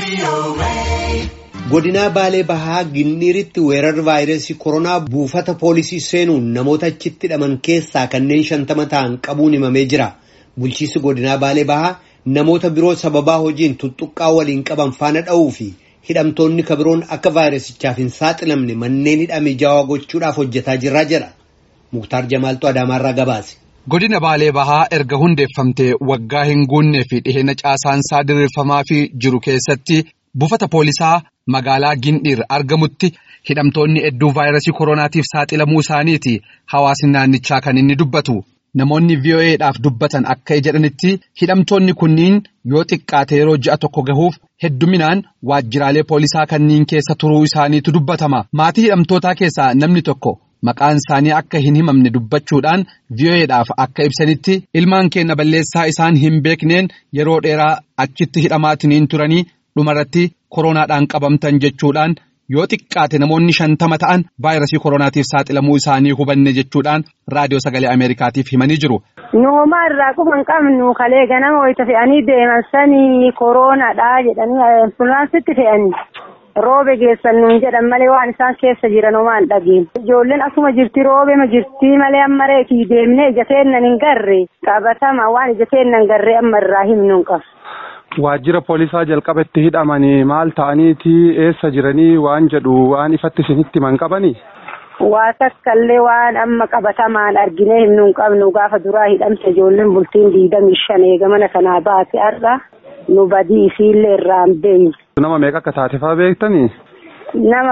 Godinaa Baalee Bahaa Ginniiritti weerarri vaayirasii koronaa buufata poolisii seenuun namoota achitti hidhaman keessaa kanneen shantama ta'an qabuun himamee jira. Bulchiinsi godinaa Baalee Bahaa namoota biroo sababaa hojiin tuttuqqaa waliin qaban faana dha'uu fi hidhamtoonni kabiroon akka vaayirasichaaf hin saaxilamne manneen hidhamee jaawaa gochuudhaaf hojjetaa jirra jedha. Muktaar Jamaaltu Adaamaarraa gabaase. Godina Baalee Bahaa erga hundeeffamtee waggaa hin guunnee fi dhiheenya caasaansaa diriirfamaa fi jiru keessatti buufata poolisaa magaalaa Gindhiir argamutti hidhamtoonni hedduu vaayirasii koronaatiif saaxilamuu isaaniiti hawaasni naannichaa kan inni dubbatu. Namoonni VOA'dhaaf dubbatan akka jedhanitti hidhamtoonni kunniin yoo xiqqaate yeroo ji'a tokko gahuuf hedduminaan waajjiraalee poolisaa kanniin keessa turuu isaaniitu dubbatama. Maatii hidhamtootaa keessaa namni tokko. Maqaan isaanii akka hin himamne dubbachuudhaan VOA'dhaaf akka ibsanitti ilmaan keenya balleessaa isaan hin beekneen yeroo dheeraa achitti hidhamaatiniin turanii dhumarratti koronaadhaan qabamtan jechuudhaan yoo xiqqaate namoonni shantama ta'an vaayirasii koronaatiif saaxilamuu isaanii hubanne jechuudhaan raadiyoo sagalee Ameerikaatiif himanii jiru. Nuuma irraa quban qabnu kalee ganama wayita fe'anii deeman sanii koronaadhaa jedhanii ambulaansitti fe'anii. Roobe geessan nuun jedhan malee waan isaan keessa jiran homaan dhageen. Ijoolleen akkuma jirti roobema jirti malee amma reetii deemnee ija teennan hin garre qabatama waan ija teennan garre amma irraa himnuun qaba. Waajjira poolisaa jalqabatti hidhamanii maal ta'aniiti eessa jiranii waan jedhu waan ifatti isinitti himan qabanii? Waa takkaallee waan amma qabatamaan arginee himnuun qabnu gaafa duraa hidhamte ijoolleen bultiin diidamii shan eegamana kanaa baate har'a nu badii isiillee irraa hin beeyne. Nama meeqa akka taate fa'aa beektanii? Nama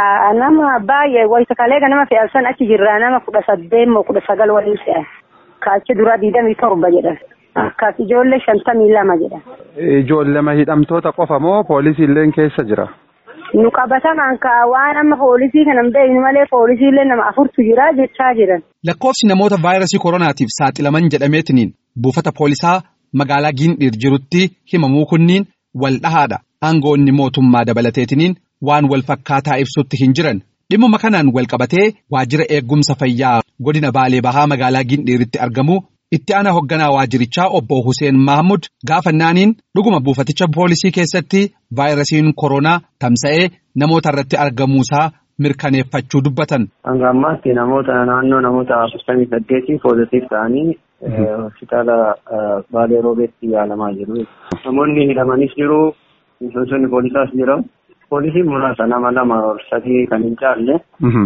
nama baay'ee wayita kalee nama fe'an san achi jirra nama kudha saddeet moo kudha sagal waliin fe'an. Kaachi duraa diidamii torba jedhan. Akkas ijoollee shantamii lama jedhan. Ijoollema hidhamtoota qofa moo poolisiillee keessa jira? Nu qabatamaan kaa waan amma poolisii kana hin beeknu malee poolisiillee nama afurtu jira jechaa jiran. Lakkoofsi namoota vaayirasii koronaatiif saaxilaman jedhameetiniin buufata poolisaa magaalaa Gindhiir jirutti himamuu kunniin wal dhahaadha. Aangoonni mootummaa dabalateetiniin waan wal fakkaataa ibsutti hin jiran. Dhimma kanaan wal qabatee waajjira eegumsa fayyaa godina Baalee Bahaa magaalaa Gindhiiritti argamu itti aanaa hoogganaa waajjirichaa obbo Hussein Mahmud gaafannaaniin dhuguma buufaticha poolisii keessatti vaayirasiin koronaa tamsa'ee namoota irratti argamuusaa mirkaneeffachuu dubbatan. Hanga ammaatti namoota naannoo namoota afurtamii saddeetii poozitiif ta'anii hospitaala Baalee Roobeetti yaalamaa jiru. Namoonni hidhamanis jiru. Miseensonni poolisaas jira. Poolisiin muraasa nama lama sadii kan hin caalle.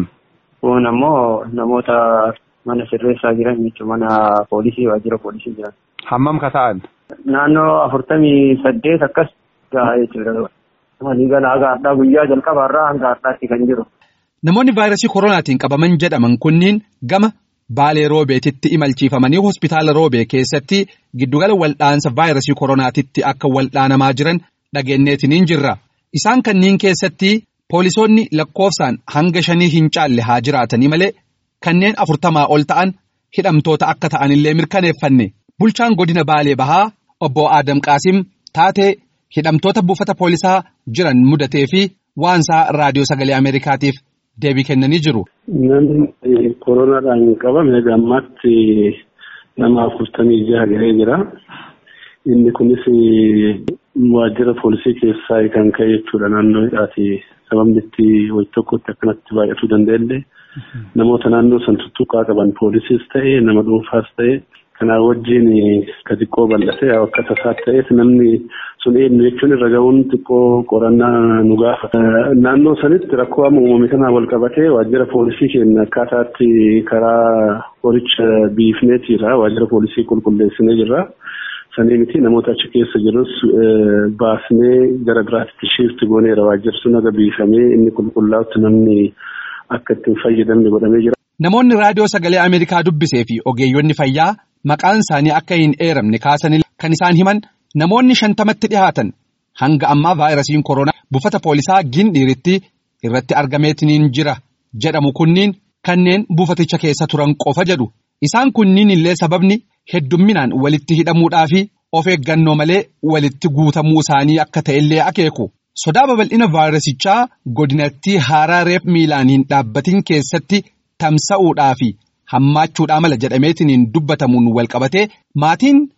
Kun ammoo namoota mana sirreessaa jiran jechuun mana poolisii waajjira poolisii jiran. Hammam ka ta'an? Naannoo afurtamii saddeet akkas gahaa jechuudha. Waliigala haga har'aa guyyaa jalqabaarraa hanga har'aatti kan jiru. Namoonni vaayirasii koronaatiin qabaman jedhaman kunniin gama Baalee Roobeetitti imalchiifamanii hospitaala Roobee keessatti giddugala waldhaansa vaayirasii koronaatitti akka waldhaanamaa jiran dhageenyeetiniin jirra. Isaan kanneen keessatti poolisoonni lakkoofsaan hanga shanii hin caalle haa jiraatanii malee kanneen afurtamaa ol ta'an hidhamtoota akka ta'anillee mirkaneeffanne. Bulchaan godina Baalee Bahaa obbo Adam Qaasim taatee hidhamtoota buufata poolisaa jiran mudatee fi waansaa raadiyoo sagalee Ameerikaatiif deebii kennanii jiru. Namni koronaadhaan qabame gammaatti nama afurtamii jaha gahee jira. Inni kunis waajjira poolisii keessaa kan ka'e jechuudha naannoo hidhaati. Sababni itti wayii tokkotti akkanatti baay'atuu danda'ellee namoota naannoo san tuttuqaa qaban poolisiis ta'e nama dhuunfaas ta'e kanaa wajjin ka xiqqoo bal'ate akka tasaa ta'eef namni sun eenyu jechuun irra ga'uun xiqqoo qorannaa nu gaafata. Naannoo sanitti rakkoo amma uumame kanaa wal qabatee waajjira poolisii keenya akkaataatti karaa qoricha biifneetiira waajjira poolisii qulqulleessinee jirra. Sanii miti namoota achi keessa jirus baasnee gara biraatti shiifti gooneera waajjirri sun aga biifamee inni qulqullaa'utti namni akka ittiin fayyadamne godhamee jira. Namoonni raadiyoo sagalee Ameerikaa dubbisee fi ogeeyyonni fayyaa maqaan isaanii akka hin eeramne kaasan kan isaan himan namoonni shantamatti dhihaatan hanga ammaa vaayirasiin koronaa buufata poolisaa Gindhiiritti irratti argameetiniin jira jedhamu kunniin kanneen buufaticha keessa turan qofa jedhu. Isaan kunniin illee sababni heddumminaan walitti hidhamuudhaa fi of eeggannoo malee walitti guutamuu isaanii akka ta'ellee akeeku. Sodaa babal'ina vaayirasichaa godinattii haaraa reef miilaan hin dhaabbatin keessatti tamsa'uudhaa fi hammaachuudhaa mala jedhameetiniin dubbatamuun walqabatee maatiin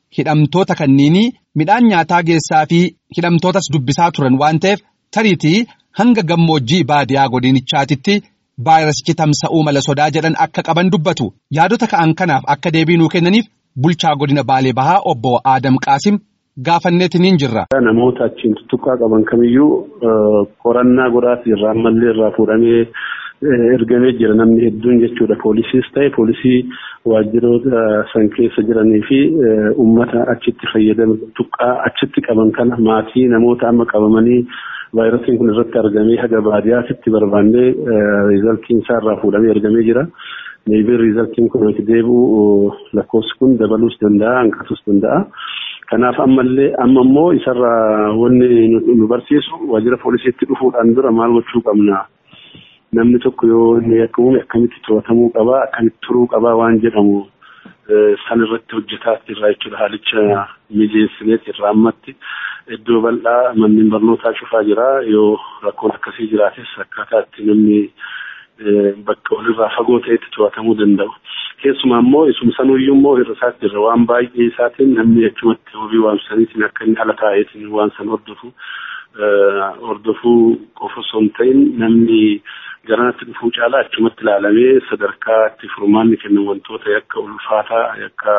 hidhamtoota kanniinii midhaan nyaataa geessaa fi hidhamtootas dubbisaa turan waan ta'eef tariitii hanga gammoojjii baadiyaa godinichaatitti vaayirasichi tamsa'uu mala sodaa jedhan akka qaban dubbatu yaadota ka'an kanaaf akka deebii nuu kennaniif bulchaa godina Baalee Bahaa obbo Adam Qaasim gaafanneetiniin jirra. Namoota achiin tuttuqqaa qaban kamiyyuu qorannaa godhaati irraa ammallee irraa fuudhamee ergamee jira namni hedduun jechuudha. Poolisiis ta'e poolisii waajjiroota san keessa jiranii fi uummata achitti fayyadamu tuqqaa achitti qaban kana maatii namoota amma qabamanii vaayirasiin kun irratti argamee haga baadiyyaatti barbaannee riizaltiin isaa irraa fuudhamee ergamee jira. Meebiin riizaltiin kun itti deebi'u lakkoofsi kun dabaluus danda'a hanqatuus danda'a. Kanaaf ammallee amma immoo isarraa wanni nu barsiisu waajjira poolisiitti dhufuudhaan dura maal gochuu qabna. Namni tokko yoo inni akka uume akkamitti to'atamuu qabaa akkamitti turuu qabaa waan jedhamu san irratti hojjetaa irraa jechuudha haalicha mijeessineet irraa ammatti iddoo bal'aa manneen barnootaa cufaa jira yoo rakkoon akkasii jiraates akkaataa itti namni bakka walirraa fagoo ta'etti to'atamuu danda'u. Keessumaa immoo isuma sanuyyuu immoo irra isaatti irra waan baay'ee isaatiin namni achumatti hobii waamsaniitiin akka inni ala taa'eetiin waan san hordofu hordofuu qofa osoo hin ta'in namni garanatti dhufuu caalaa achumatti ilaalamee sadarkaa itti furmaanni kennan wantoota yakka ulfaataa yakka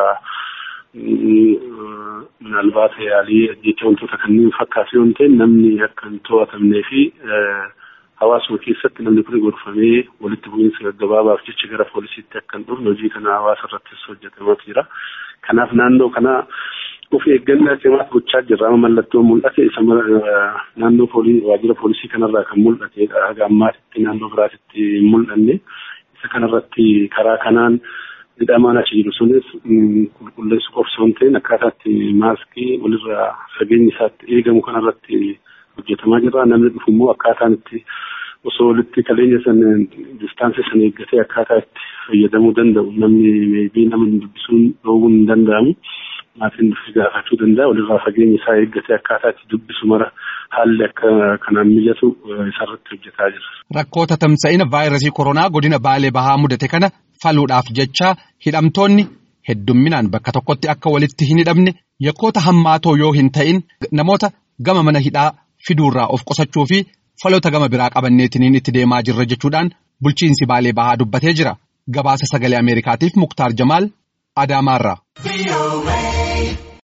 minaalbaata yaalii jecha wantoota kanneen fakkaatu yoo ta'e namni akka hin to'atamnee fi hawaasuma keessatti namni kun gorfamee walitti bu'iinsa gaggabaabaaf jecha gara poolisiitti akka hin dhufne hojii kana hawaasa irrattis hojjetamaa jira. Kanaaf naannoo kana of eeggannaa cimaa gochaa jirra. Amma mallattoo mul'ate isa naannoo waajjira poolisii kanarraa kan mul'atedha. Haga ammaatitti naannoo biraatitti hin mul'anne. Isa kanarratti karaa kanaan hidhamaan achi jiru sunis qulqulleessu qofsoo hin ta'in akkaataatti maaskii walirraa fageenyi isaatti eegamu kanarratti hojjetamaa jira. Namni dhufu immoo akkaataan itti osoo walitti kaleenya san distaansii san eeggatee akkaataa itti fayyadamuu danda'u. Namni meebii nama dubbisuun dhoowwuun hin danda'amu. Maatiin dhufi gaafachuu danda'a. Walirraa fageenya isaa eeggatee akkaataa itti dubbisu mara haalli akka kanaan mijatu isarratti hojjetaa jira. Rakkoota tamsa'ina vaayirasii koronaa godina Baalee Bahaa mudate kana faluudhaaf jecha hidhamtoonni heddumminaan bakka tokkotti akka walitti hin hidhamne yakkoota hammaatoo yoo hin ta'in namoota gama mana hidhaa fiduurraa of qusachuu fi faloota gama biraa qabanneetiniin itti deemaa jirra jechuudhaan bulchiinsi Baalee Bahaa dubbatee jira. Gabaasa sagalee Ameerikaatiif Muktaar Jamaal Adaamaarraa.